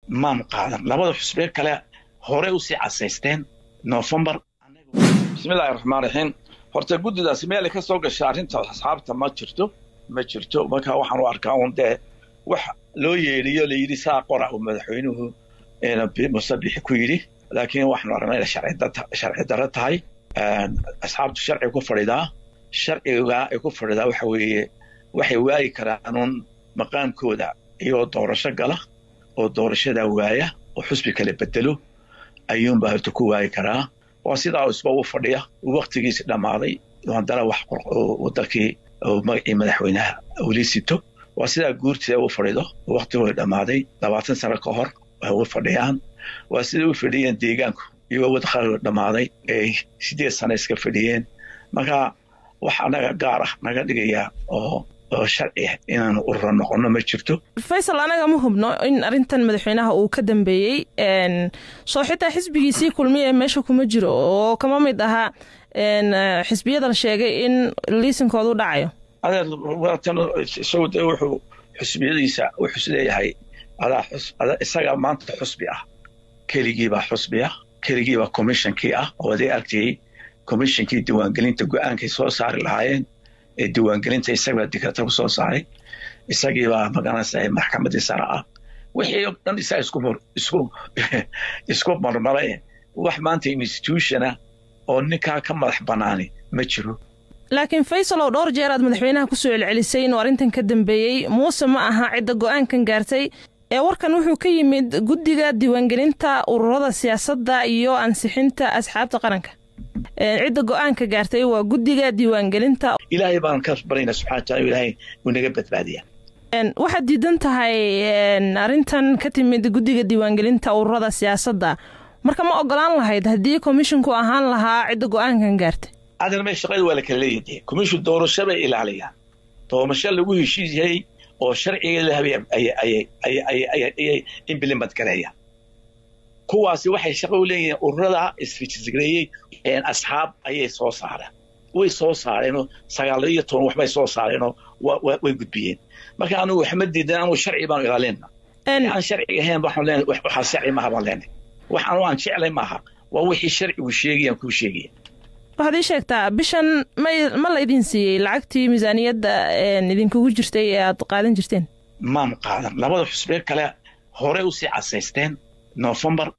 maan qaadan labada xusbiye kale hore usii casaysteen novembar bismillahi raxmaan raxiim horta guddidaasi meelay ka soo gashay arrinta asxaabta ma jirto ma jirto marka waxaan u arkaa un dee wax loo yeedhiyo layidhi saa qora uu madaxweynuhu musabixi ku yidhi laakiin waxaanu aragnaa inay sharci darro tahay asxaabtu sharciga ku fadhidaa sharciga ay ku fadhidaa waxa weeye waxay waayi karaan un maqaamkooda iyagoo doorasho gala oo doorashadaa waaya oo xusbi kala bedelo ayuunbaa horta ku waayi karaa waa sidaa isba u fadhiya waktigiisi dhammaaday haddana wax wadankii magacii madaxweynaha weli sito waa sidaa guurtida u fadhido waktigooda dhammaaday labaatan sano ka hor way u fadhiyaan waa siday u fadhiyeen deegaanku iyagoo wadaqaagooda dhammaaday ay sideed sano iska fadhiyeen marka wax anaga gaar ah naga dhigaya oo oo sharci ah inaanu urura noqonno ma jirto faysal anaga ma hubno in arrintan madaxweynaha uu ka dambeeyey soo xitaa xisbigiisii kulmiya meesha kuma jiro oo kama mid ahaa xisbiyadan sheegay in liisinkoodu dhacayo adeer waatan isagu dee wuxuu xusbiyadiisa wuxuu isleeyahay adaa ada isagaa maanta xusbi ah keligiibaa xusbi ah keligiibaa commishonkii ah oo aday argtiyey commishonkii diiwaangelinta go-aankay soo saari lahaayeen ee diiwaangelinta isagbaa dikrata ku soo saaray isagiibaa magaranaysa maxkamadii sare ah wixii o dhan isaga isku isku isku marmara wax maanta institutiona oo ninkaa ka madax banaani ma jiro laakiin faysal oo dhowr jeer aad madaxweynaha kusoo celcelisay inuu arrintan ka dambeeyey muuse ma aha cidda go-aankan gaartay ee warkan wuxuu ka yimid guddiga diiwaangelinta ururada siyaasadda iyo ansixinta asxaabta qaranka cidda go-aanka gaartay waa guddiga diiwaangelinta ilaahay baan ka barayna subxana wataala ilaahay uu naga badbaadiya waxaad diidan tahay arrintan ka timid guddiga diiwaangelinta ururada siyaasadda marka ma ogolaan lahayd haddii komishinku ahaan lahaa cidda go-aankan gaartay adan me shaqada waa la kala leeyahay commission doorasho bay ilaaliyaan doorasho lagu heshiis yahay oo sharciga lahabay ayay implement gareeyaan kuwaasi waxay shaqo u leeyihiin ururada isfijisgareeyey asxaab ayay soo saareen way soo saareenoo sagaal iyo toban waxbay soo saareenoo way gudbiyeen marka anugu waxma diidan anugu sharci baanu ilaalina aan sharciga ahayn waxaan leenahay waxaa sharci maaha baan leenahay wax anu aan jeclay maaha waa wixii sharcigu sheegayaan kuu sheegaya waxaad ii sheegtaa bishan ma ma la idin siiyey lacagtii miisaaniyadda idinkugu jirtay ee aad qaadan jirteen maan qaadan labada xusbiye kale hore usii casaysteen novembar